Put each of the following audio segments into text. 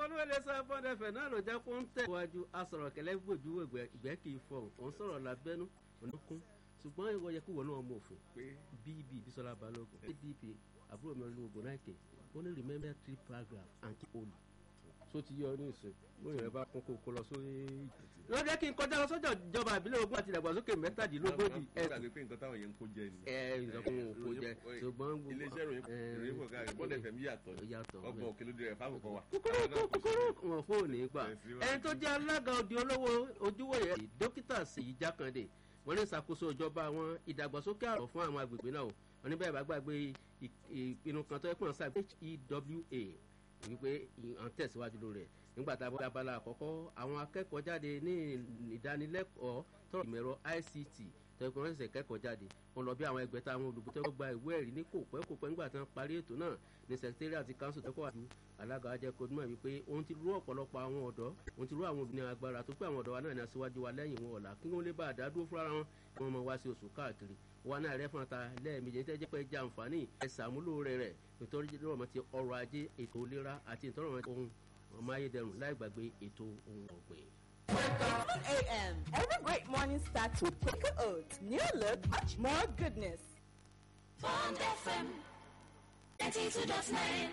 olúwẹ̀lẹ̀ sọ fọ́ndẹ̀fẹ̀ náà ló jẹ́ kó ń tẹ̀ wájú asọ̀rọ̀ kẹlẹ́ gbòjú ìgbẹ́ kì í fọ̀ òun sọ̀rọ̀ lábẹ́nú ònàkún ṣùgbọ́n ìwọ yẹ kí wọ́n náà mọ òfin bb bisola balogun adp àbúrò mi olú ogun náà kè ó ní remember three paragraph and keep holy so ti yọ ní ìsìn bóyá rẹ bá kún kó kó lọ sórí. ló jẹ́ kí n kọjá lọ sọ́jọ́ ìjọba ìbílẹ̀ ogun àti ìdàgbàsókè mẹ́tàdínlógójì. ẹ gbàgbé pé nǹkan táwọn yẹn ń kó jẹ ni. ẹ ìsọkùn kò jẹ ṣùgbọ́n. iléeṣẹ́ ìròyìn ìròyìn fún káàkiri bọ́ọ̀dù ẹ̀fẹ̀ mi yàtọ̀ ọgbọ̀n òkèlè dìrẹ̀ fáwọn kan wà. kúkúrú kúkúrú wọn fóònù gbà ẹni tó jẹ́ alága òdi olówó ojúwòye dókítà Ṣèyí Jákàndé wọ́n ní ìṣàkóso ìjọba àwọn ìdàgbàsókè àrọ̀ fún àwọn agbègbè náà wọ́n ní bẹ́ẹ̀ bá gbàgbé ìpinnu kan tó yẹ pọ̀ sáà HEWA wípé à ń tẹ̀síwájú lórí rẹ̀ nígbà tá a bọ́ abala àkọ́kọ́ àwọn akẹ́kọ̀ọ́ jáde ní ìdánilẹ́kọ̀ọ́ tọrọ ìmọ̀ẹ̀rọ ICT tẹ́kọ̀ wọ́n ṣẹ̀ṣẹ̀ kẹ́kọ̀ọ́ jáde wọ́n lọ bí àwọn ẹgbẹ̀ta àwọn olùkọ́ tẹ́kọ̀ gba ìwé ẹ̀rí ní kò pẹ́ kò pẹ́ nígbà tí wọ́n parí ètò náà ní secretariat àti council tẹ́kọ̀ wájú alága ajẹ́ kodumọ̀ wípé òun ti rú ọ̀pọ̀lọpọ̀ àwọn ọ̀dọ́ òun ti rú àwọn obìnrin agbára tó pé àwọn ọ̀dọ́ wa náà ní aṣíwájú wa lẹ́yìn wọn ọ̀la kí wọ́n lè bá àdádúró fúnra wọn kí wọ́n mọ wá sí oṣù káàkiri wa náà rẹ́ fún ta lẹ́ẹ̀mejì tẹ́ jẹ́ pé jẹ́ àǹfààní ẹ̀ sàmúlò rẹ̀ rẹ̀ nítorí lọ́rọ̀ ti ọrọ̀ ajé ètò ìlera àti ìtọ́rọ̀ ohun ọmọ ayédẹrùn láì gbàgbé ètò ohun ọ̀gbìn. 7 a.m. Every great morning starts with Quaker Oats. New look, much more goodness. Bond FM 92.9.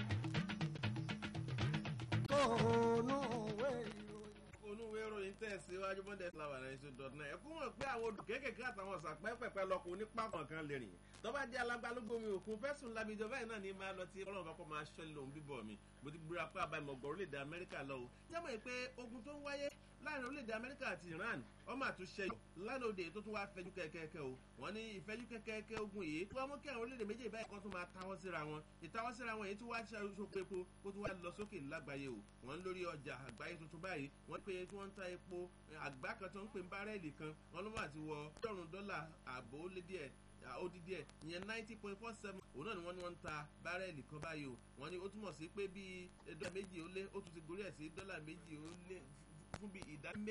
onúwé ìròyìn tẹ̀síwájú bọ́ndẹ̀ flower nine two dot nine ẹ̀kú mọ̀ pé àwọn odò kéékèèké àtàwọn ọ̀sà pẹ́pẹ́pẹ́ lọkùn onípa kan lè rìn tọ́ba jẹ́ alágbálógbòmí òkun fẹ́sùn labijọ́ báyìí náà ní máa lọ tí ọlọ́run bá kọ́ máa ṣọ́ lòun bíbọ̀ mi mo ti búra pé àbámọ̀ gbọ́ orílẹ̀-èdè amẹ́ríkà lọ o jẹ́mọ̀ pé ogun tó ń wáyé láàrin orílẹ̀-èdè amẹ́ríkà àti iran ọmọ àtúnṣe lánàá òde tó tún wá fẹjú kẹ́kẹ́kẹ́ o wọ́n ní ìfẹ́jú kẹ́kẹ́kẹ́ ogun yìí tó wá mú kí àwọn orílẹ̀-èdè méjèèjì báyìí kan tún máa táwọ́ síra wọn ìtáwọ́ síra wọn èyí tó wá ṣàkóso epo kó tún wá lọ sókè lágbàáyé o wọ́n lórí ọjà àgbáyé tuntun báyìí wọ́n pé tí wọ́n ń ta epo àgbá kan tó ń pè bárẹ́ẹ̀lì kan wọ́n ló máa ti wọ ọgọ́rùn-ún dọ́là ààbò ó lé díẹ̀ odi díẹ̀ ìyẹn ninety point four seven òun náà ni wọ́n ní wọ́n ń ta bárẹ́ẹ̀lì kan báyìí o wọ́n ní ó túmọ̀ sí pé bíi dọ́là méjì ó lé ó tún ti gorí ẹ̀ sí dọ́là méjì ó lé fún bíi ìdá méjì.